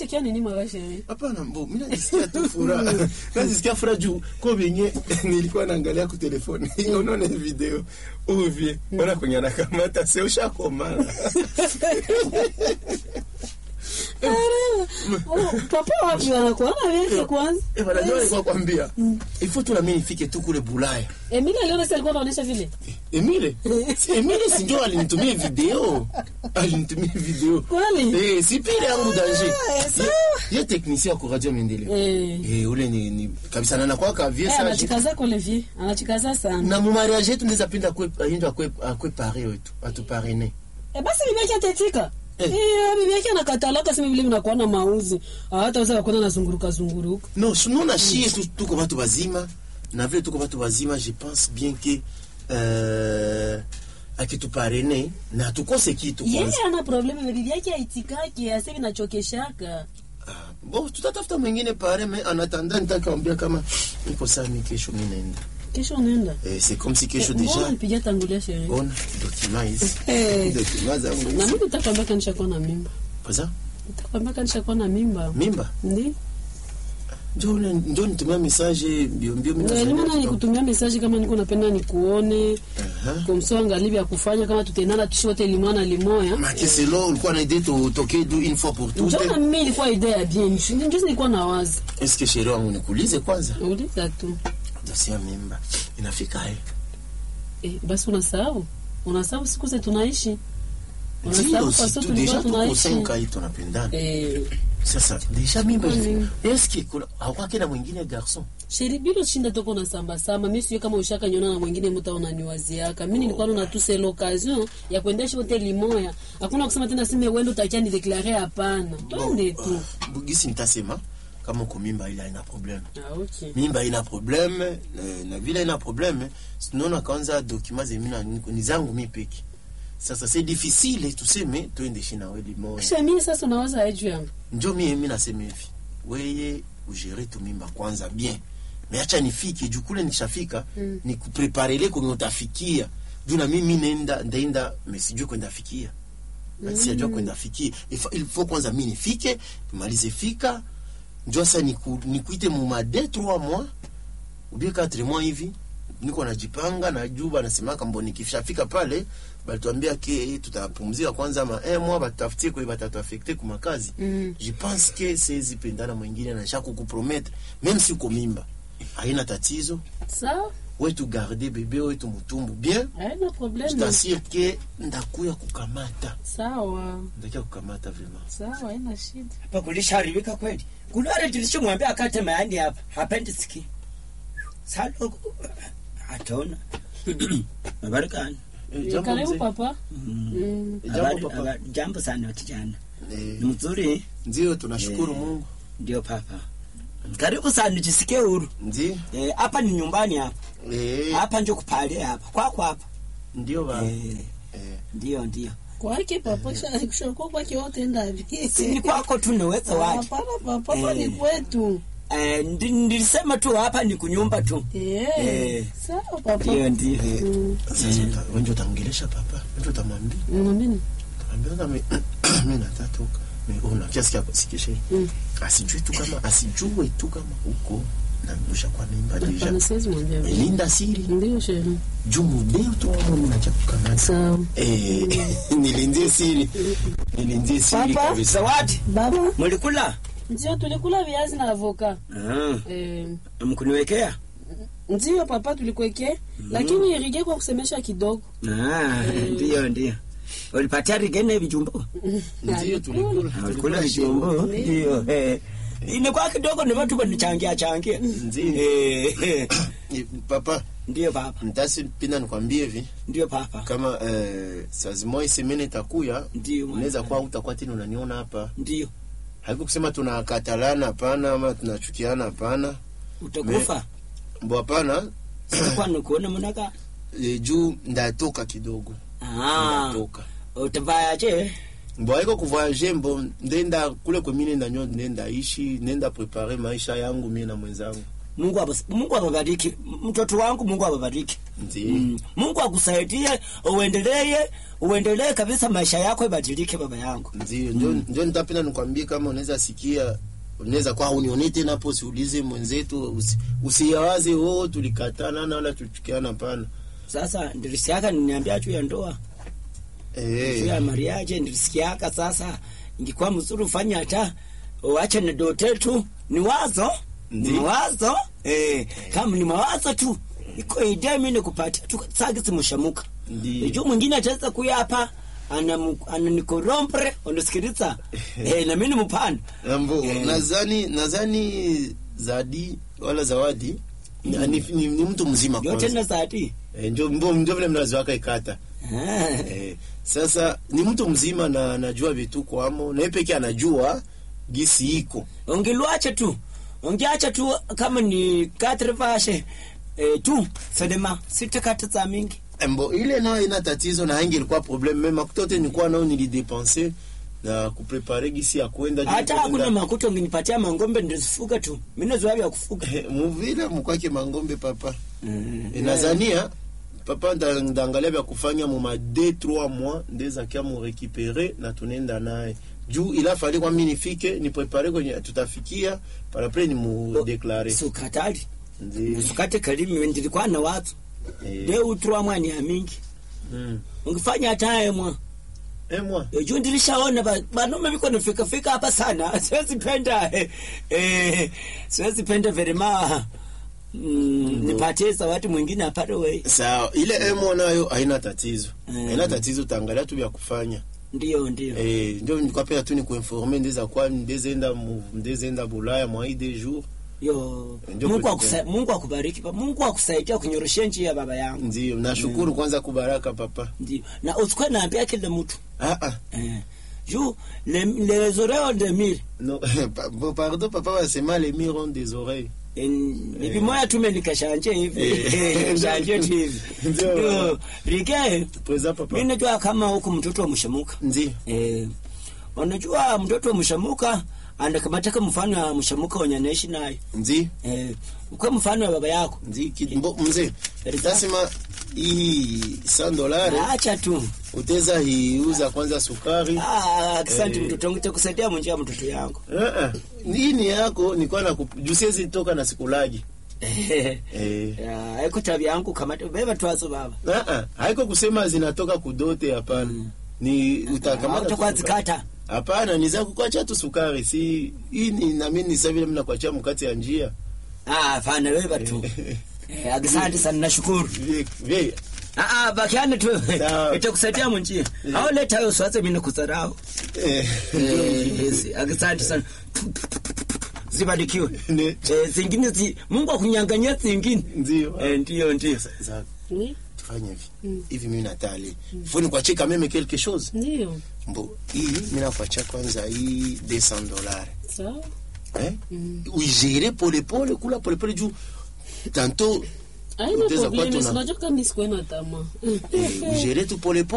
unasikia nini mara sheri hapana mbo mi najisikia tu furaha najisikia furaha juu ko venye nilikuwa naangalia ku telefoni unaona hii video uvye ona kwenye anakamata se ushakomana Oh, papa wapi wanakuona vyake kwanza Eh, bana, ndio nilikuwa kwambia ifo tu na mimi nifike tu kule bulaya emili aliona si alikuwa anaonyesha vile Emile si Emile si ndio alinitumia video alinitumia video Kweli? eh si pile yangu danger Ah, sawa. Ye- ye technicien kwa radio Mendeleo Eh. eh ule ni, ni kabisa na nakuwa ka vie Eh, sage anachikaza kule vie anachikaza sana na mu mariage yetu ndeza pinda kwe ayindo akwe akwe pare wetu atuparene Eh, basi bibi yake atetika Eh. Eh, bibi yake anakatalaka sema vile vinakuwa na mauzi hata weza kuona nazunguruka zunguruka non sinon na shie tu tuko batu bazima na vile tuko batu bazima je pense bien que euh, akituparene na tukose kitu yeye kwanza ana probleme na bibi yake aitikaki asevi nachokeshaka Ah, bon tutatafuta mwingine pare mais en attendant nitakwambia kama niko saa mi kesho mi naenda kesho unaenda eh, c'est comme si kesho Eh, mbona déjà nipigia tangulia sherehe ona document hizi Eh. document zangu na hizi. mimi nitakwambia kanishakuwa na mimba Kwanza nitakwambia kanishakuwa na mimba mimba ndi njo ule- njo nitumia message mbio mbio mimi Eh, nasema nimana nikutumia mesaji kama niko napenda nikuone Aha. komso angali vya kufanya kama tutaendana tushi wote limwana limoya Maki selo ulikuwa na idée to toke du une fois pour toutes njona mimi ilikuwa idea ya bien njuzi nilikuwa na wazi est-ce que chérie wangu nikuulize kwanza uliza tu dossier ya mimba inafika eh eh, basi unasahau unasahau siku ze tunaishi ndio unasahau si faso tu tulikuwa déjà tuko tunaishi 5 hii tunapendana eh, sasa déjà mimba Mm. est-ce que kuna hakuwa kena mwingine garçon sheri bilo shinda toko na samba samba mi siyo kama ushaka nyona na mwingine muta unaniwaziaka mi nilikuwa nuna tu c'est l'occasion ya kuendesha wote limoya hakuna kusema tena sime wendo utakia ni deklare hapana twende tu bugisi nitasema kama uko mimba ile haina problème ah, okay. mimba ina problème eh, na vile ina problème sinaona kwanza document zemina ni zangu mi peke sasa c'est difficile tuseme tuende shina weli moja kisha mie sasa unawaza eju yangu njo mie mi nasema hivi weye ugere tu mimba kwanza bien me acha nifike juu kule nikishafika Mm. ni kupreparele kwenye utafikia juu na mimi nenda ndaenda me sijui kwenda fikia mm. sijajua kwenda fikia Ifa- il faut kwanza mi nifike nimalize fika njo sasa niku, nikuite muma de trois mois ubie quatre mois hivi niko najipanga na juu banasemaka mbo nikishafika pale balituambia ke tutapumzika kwanza ma un mois batutafutie kwe batatuafekte kumakazi Mm. je pense que sezi pendana mwingine nasha kukuprometre même si uko mimba haina tatizo sawa wetu garde bebe wetu mutumbu bien haina probleme tutassure ke ndakuya kukamata sawa ndakia kukamata vraiment sawa haina shida hapa kulisharibika kweli kulare tulichomwambia akate mayani hapa hapendi siki salo ataona mabarakani Eh, Eh, jambo karibu mzee. papa Mm. Mm. Jambo Habari- papa. habari- jambo sana watijana Eh, ni mzuri ndio tunashukuru Eh. mungu ndio papa karibu sana jisikie huru ndio Eh, hapa ni nyumbani hapa Eh, hapa njo kupalia hapa kwako hapa ndio ba Eh, Eh, ndio ndio kwake papa kisha- kushakuwa kwake wote ndavi si ni kwako tu naweza waje hapana papa hapa ni Eh. kwetu Eh, ndi- nilisema tu hapa ni kunyumba tu Eh, Eh. sawa papa ndio ndio Mm. sasa uta- wenje utamngelesha papa wenje utamwambia Mwambini. Ambia kama mimi natatoka. Una kiasi kia sikishe. Mm. Asijue tu kama asijue tu kama huko na mdusha kwa mimba Hapana, deja. siwezi mwambia vile. Linda siri. Ndio shehe. Jumu deo tu mama mimi nacha kukamata. Sawa. Eh, nilindie siri. Nilindie siri Papa? kabisa. zawadi Baba, mulikula ndio tulikula viazi na avoka. Ah, Eh, mkuniwekea ndio papa tulikuwekea, lakini irige kwa kusemesha kidogo. Ah, ndio ndio ulipatia rigene vijumbo Ndio tulikula. ulikula vijumbo ndio eh. inakuwa kidogo ni watu wanichangia changia Ndio. Eh, eh. Eh, Papa, ndio papa mtasi pinda nikwambie hivi ndio papa kama eh, saa zimoja semene itakuya ndio unaweza kuwa utakuwa tena unaniona hapa ndio haiko kusema tunakatalana hapana ama tunachukiana hapana utakufa mbo hapana sitakuwa nikuona mnaka e, juu ndatoka kidogo ah ndatoka utavayaje mbo haiko kuvoyage mbo ndenda kule kwemi nenda nyo ndenda ishi nenda prepare maisha yangu mie na mwenzangu Mungu abas, Mungu awabariki mtoto wangu, Mungu awabariki. Ndio. Mm. Mungu akusaidie uendelee uendelee kabisa, maisha yako ibadilike, baba yangu. ndio ndio ndio nitapenda nikwambie kama unaweza sikia unaweza kwa unione tena hapo usiulize mwenzetu usi, usiyawaze oh tulikatana na wala tuchukiana pana Sasa ndilisiaka niniambia juu ya ndoa juu ya eh mariaje, ndilisikiaka sasa, ingekuwa mzuri ufanye hata uache na dote tu, ni wazo ni Ndi. mawazo eh, kama ni mawazo tu iko idea mimi nikupatia tu sasa simushamuka Ndi. juu mwingine ataweza kuya hapa ana ananikorompre unasikiliza eh, na mimi ni mpana Ambo, Eh. nadhani nadhani Zadi wala Zawadi ni, ni, ni, ni mtu mzima yote kwanza. na zati Eh, ndio ndio ndio vile mnazo waka ikata. Ah. Eh, sasa ni mtu mzima na anajua vitu kwamo na yeye pekee anajua gisi iko. ungilwache tu ungiacha tu kama ni katre vashe eh, tu sedema sitakata za mingi Mbo ile nayo ina tatizo na hangi ilikuwa problem mema makutote nilikuwa nao nilidepenser na kuprepare gisi ya kwenda juu hata kwenda- hakuna makuta unginipatia mangombe ndizifuga tu mimi zoea vya kufuga Eh, muvile mukwake mangombe papa. Mm. E, nazania papa nda- ndaangalia vya kufanya muma 2 3 mois ndeza kia mu récupérer na tunaenda naye juu ila fali kwa mimi nifike ni prepare kwenye tutafikia par après ni mu déclarer sukatali ndio sukate kalimi ndilikuwa na watu eh leo utrwa mwani ya mingi mm. ungifanya hata emwa eh moi E, juu ndilishaona ba- banaume viko nafika fika hapa sana siwezi penda eh, eh, siwezi penda verema mm, nipatie zawadi mwingine apate wei sawa ile eh moi nayo haina tatizo Mm. haina tatizo taangalia tu vya kufanya ndio ndio eh ndio nilikuwa pia tu ni kuinformer ndeza kwa ndezenda mu ndezenda bulaya mwa hii des jours yo Ndio Mungu kwetu akusa, Mungu akubariki pa- Mungu akusaidia kunyoroshia njia baba yangu ndio nashukuru kwanza kubaraka papa ndio na usikwe naambia kila mtu ah ah eh, juu le, les oreilles de mire Non, pa- bon, pardon, papa wasema les murs ont des oreilles. hivi moya tume nikashanje hivi Eh. shanje tu hivi Ndio. ndio rike Présent papa. mimi najua kama huku mtoto wa mshamuka Ndio. Eh, unajua mtoto wa mshamuka anakamataka mfano wa mshamuka wenye anaishi naye Ndio. eh, ukwe mfano wa baba yako Ndio kid- mbo- mzee. Tasema hii 100 dollars acha tu uteza hiuza kwanza sukari. Ah, asante Eh. mtoto wangu takusaidia mwenjia mtoto yangu Ah ah. Hii ni yako nilikuwa na jusiezi toka na sikulagi. Eh. Ya, iko tabia yangu kamata beba twazo baba Ah ah. Haiko kusema zinatoka kudote hapana. Ni utakamata. tu utakuwa sukari. zikata Hapana, ni za kukuacha tu sukari. Si hii ni na mimi ni sasa vile mimi nakuachia mkate ya njia. ah fana beba tu eh, asante sana nashukuru Vie- vie- ah ah bakiane tu Sawa. itakusaidia mwenjia au leta hiyo swaze mimi nikudharau eh, Eh, yes, asante sana zibarikiwe ne- eh, zingine zi, Mungu akunyanganyia zingine Ndio. eh, ndio ndio Za- Oui, tufanye hivi hivi mimi natali faut nikuachie quand même quelque chose ndio mbo hii mimi nakuachia kwanza hii 200 dollars sawa. eh uigere pole pole kula pole pole juu tantôt Haina Utaweza kuwa probleme, tuna- si unajua kama mimi sikuwa na tamaa. eh, uigere tu pole pole